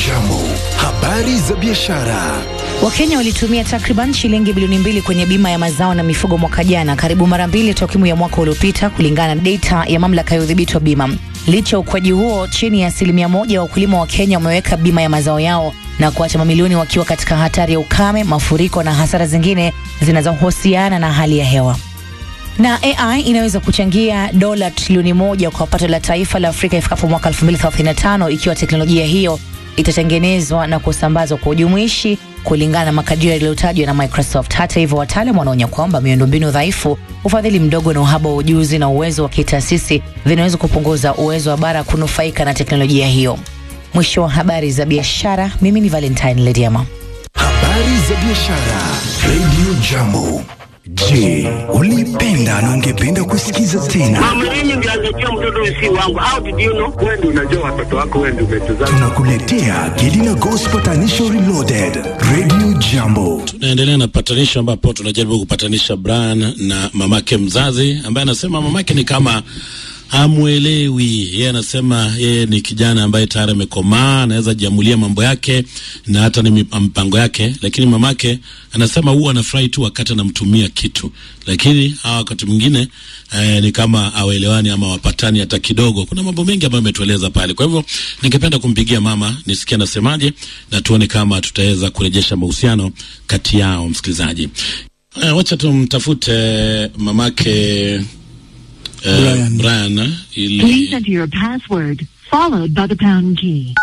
Jambo, habari za biashara. Wakenya walitumia takriban shilingi bilioni mbili kwenye bima ya mazao na mifugo mwaka jana, karibu mara mbili ya takwimu ya mwaka uliopita, kulingana na data ya mamlaka ya udhibiti wa bima. Licha ya ukuaji huo, chini ya asilimia moja ya wakulima wa Kenya wameweka bima ya mazao yao na kuacha mamilioni wakiwa katika hatari ya ukame, mafuriko na hasara zingine zinazohusiana na hali ya hewa na AI inaweza kuchangia dola trilioni moja kwa pato la taifa la Afrika ifikapo mwaka 2035 ikiwa teknolojia hiyo itatengenezwa na kusambazwa kwa ujumuishi kulingana na makadirio yaliyotajwa na Microsoft. Hata hivyo, wataalam wanaonya kwamba miundombinu dhaifu, ufadhili mdogo na uhaba wa ujuzi na uwezo wa kitaasisi vinaweza kupunguza uwezo wa bara kunufaika na teknolojia hiyo. Mwisho wa habari za biashara. Mimi ni Valentine Lediama. Habari za biashara. Radio Jambo. Je, ulipenda na ungependa kusikiza tena? Mama, mimi ndio angejua mtoto si wangu. How did you know? Wewe ndio unajua watoto wako, wewe ndio umetuzaa. Tunakuletea Gelina Gospel Tanisho Reloaded. Radio Jambo. Tunaendelea na patanisho ambapo tunajaribu kupatanisha Brian na mamake mzazi ambaye anasema mamake ni kama hamwelewi. Yeye anasema yeye ni kijana ambaye tayari amekomaa, anaweza jiamulia mambo yake na hata ni mip- mpango yake, lakini mamake anasema huwa anafurahi tu wakati anamtumia kitu, lakini hawa wakati mwingine eh, ni kama awaelewani ama wapatani hata kidogo. Kuna mambo mengi ambayo ametueleza pale. Kwa hivyo ningependa kumpigia mama nisikie anasemaje, na tuone kama tutaweza kurejesha mahusiano kati yao. Msikilizaji, eh, wacha tumtafute mamake eh, Brian. Brian eh, ili Please enter your password, followed by the pound key.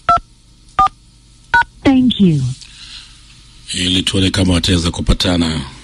Thank you. ili tuone kama wataweza kupatana.